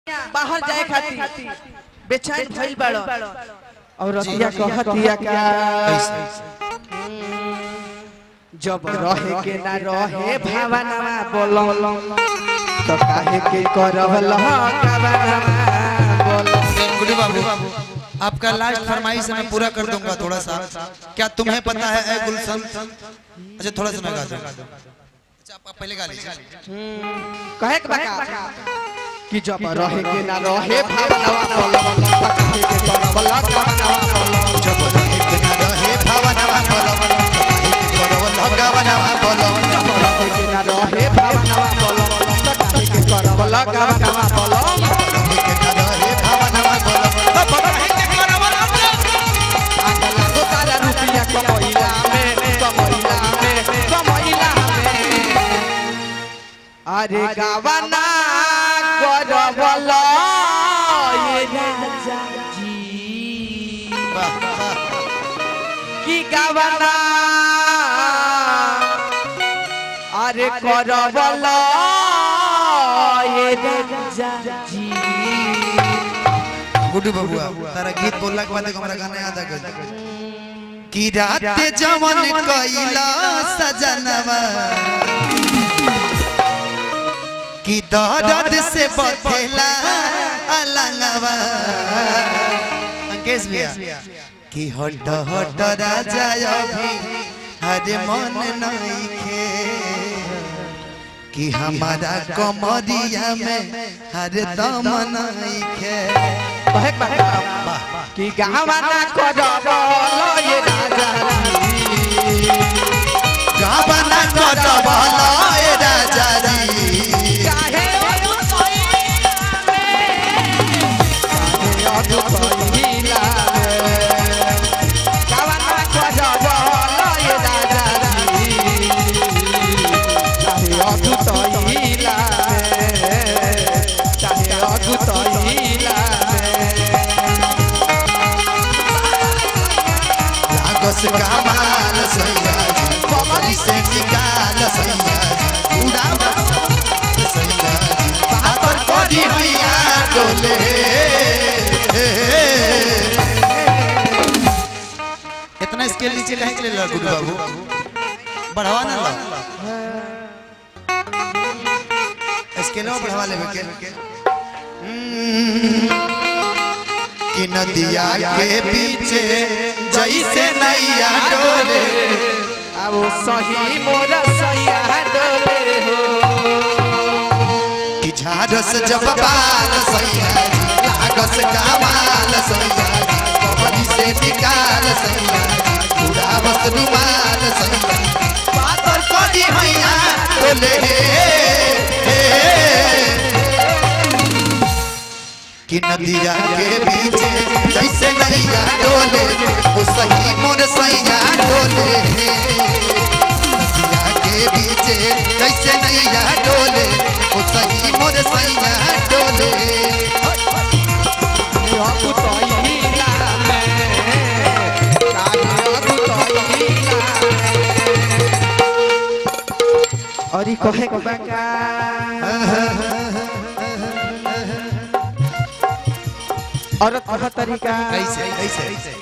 बाहर जाए खातिर बेचैन भइल बाड़ो और रतिया कहतिया का जब रहे के ना रहे भावनावा बोलो तो काहे के करवल कवनावा बोलो गुड्डू बाबू आपका लास्ट फरमाइश मैं पूरा कर दूंगा थोड़ा सा क्या तुम्हें पता है ए गुलशन अच्छा थोड़ा सा मैं गा दूंगा अच्छा आप आप पहले गा लीजिए कहे के बका कि जब रहे के ना रहे भावनावा बोलो तो काहे के करवल कवनावा बोलो जब रहे के ना रहे भावनावा बोलो भगवानवा बोलो जब रहे के ना रहे भावनावा बोलो तो काहे के करवल कवनावा बोलो रहे के ना रहे भावनावा बोलो तो काहे के करवल आगला तो तारा रुपया कमैला में कमैला में कमैला में अरे गावना करवल ये राजा जी वाह वाह की गावना अरे करवल ये राजा जी गुड्डू बबुआ तारा गीत बोलला के बाद एगो हमरा गाना याद आ गइल कि रात जवन कइला सजनवा कि दर्द से बथेला अलंगवा अंकेश भैया कि हट हट राजा अभी हरे मन नइखे कि हमारा कमरिया में हर दम नइखे कहे बा कि गावना करवल ये राजा जी गावना कटबल ए राजा जी काहे अधुपहिला गावना करवल ये राजा जी काहे अधुतहिला काहे अधुतहिला लागस कमाल सैया जी कमरी से निकाल सैया जी उड़ा सैया जी पातर करी हैया डोले इतना स्केल नीचे कहे के लिए गुड्डू बाबू बढ़ावा ना ला स्केलवा बढ़ावा लेवे के कि नदिया के पीछे जैसे नैया डोले अब सही मोर सैया डोले हो कि झारस जब बाल सैया जी, लागस कमाल सैया जी, कबरी से निकाल सैया जी, उड़ावस रुमाल सैया जी, पातर करी हैया डोले कि नदिया के पीछे जैसे नैया डोले वो सही मोर सैया डोले नदिया के पीछे जैसे नैया डोले वो सही मोर सैया डोले अब तोइला में काहे अब तोइला और ई कहे के बका औरत कह तरीका कैसे कैसे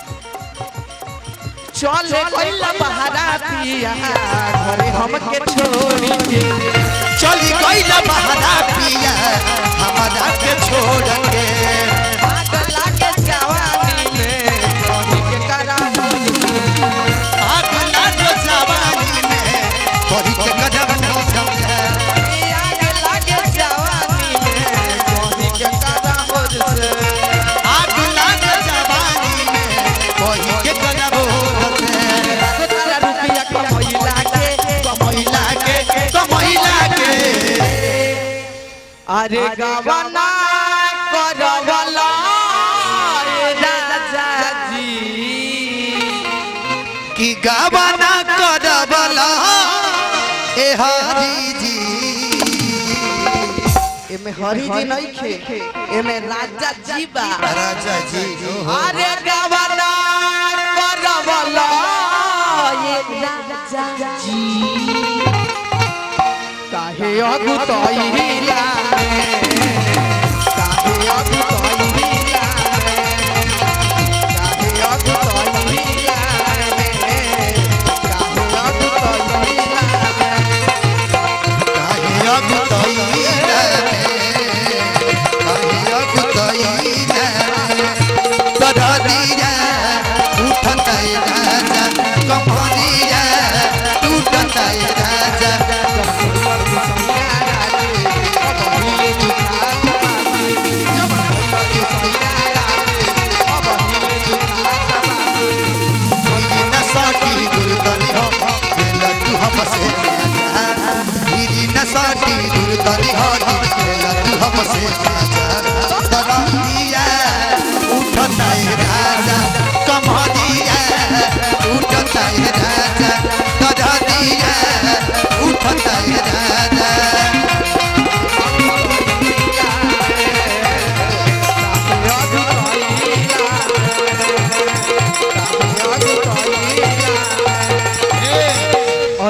चले कइला बहारा पिया घरे हमके छोड़ी के चली गईला बहारा पिया हमारा के छोड़ के आग लागे जवानी में कहीं के करा आग लागो जवानी में बड़ी के कदम न समझा आग लागे जवानी में कहीं के करा मुझसे आग लाग जवानी में कोई के कदम होते तारा रुपया कमैला के महिला के तो महिला के अरे गवना करवला रे राजा जी कि गावना करबला ए हरी जी एमे हरी जी नहीं खे एमे राजा जी बा राजा जी ओहो। अरे गवना करवला ये राजा जी काहे अगुतैला में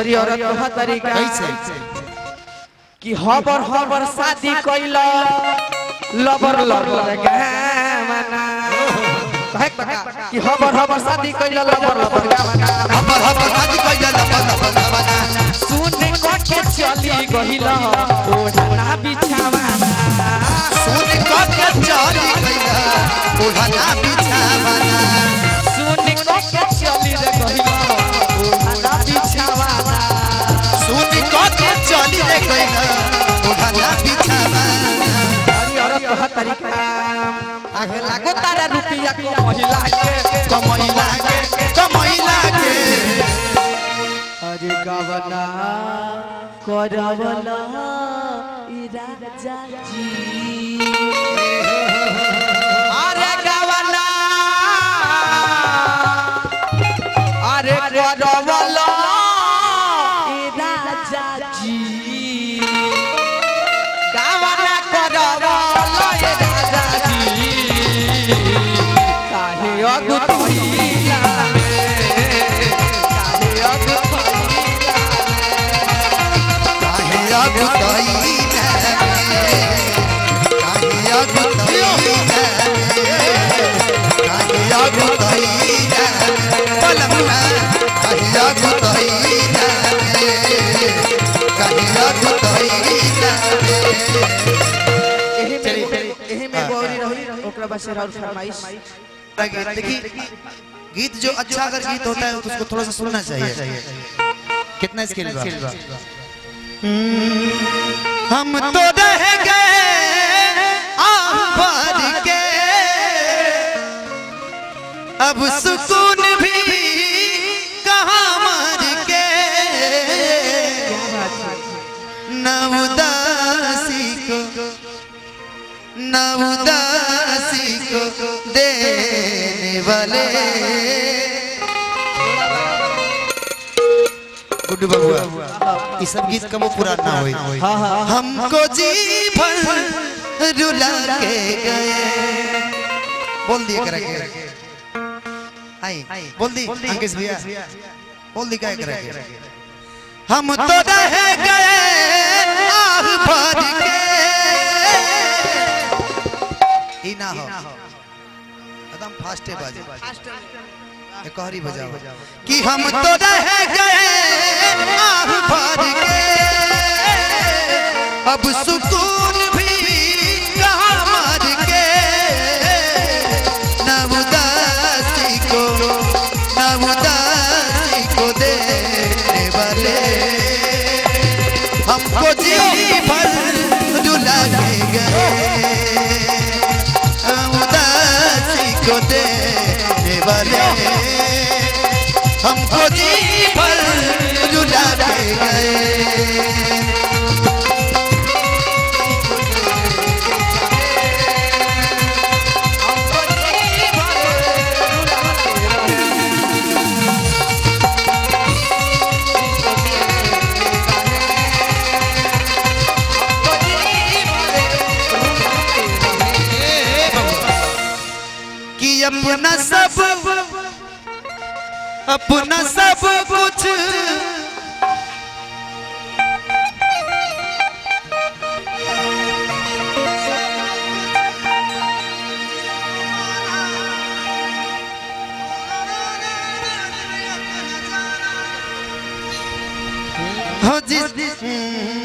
और ये औरत कहा तरीका कैसे कि हबर हबर शादी कइल लबर लबर गावना कहे बका कि हबर हबर शादी कइल लबर लबर गावना हमर हमर शादी कइला लपन लपन लपना सुन के चली गइल ओढ़ना बिछावना सुन के चली गइला ओढ़ना बिछावना सुन के चली रे गइल ओढ़ना बिछावना सुन के चली रे गइला ओढ़ना बिछावना अरे औरत कहा तरीका आगे लागो तारा रुपया को महिला के कमैला के कमैला के अरे गवना करवला ई राजा जी अरे गवना अरे करवला ई राजा जी गवना करवला ई राजा जी काहे अगुतैला में काहे अगुतैला काहे अगुतैला काहे अगुतैला काहे अगुतैला पलमना काहे अगुतैला काहे अगुतैला एही में एही में गौरी रही ओकरा बाद से और फरमाइश गीत देखिए गीत जो अच्छा अगर गीत होता है तो उसको थोड़ा सा सुनना चाहिए कितना स्किल बा हम तो रह गए आह भर के अब सुकून भी कहाँ मर के न उदासी को न उदासी को देने वाले गुड्डू बबुआ ये सब गीत कबो पूरा ना होई हमको जी भर रुला के गए बोल दिए करा के आई बोल दी अंकित भैया बोल दी क्या करा के हम तो रह गए आह भर के ई ना हो एकदम फास्ट है बाजे एक हरी बजाओ कि हम तो रह गए आह भर के अब सुकून भी कहाँ मर के न उदासी को न उदासी को देने वाले हमको जी भर रुला के गए उदासी को देने वाले हमको जी भर रुला के गए कि अपना सब अपना सब कुछ हो जिस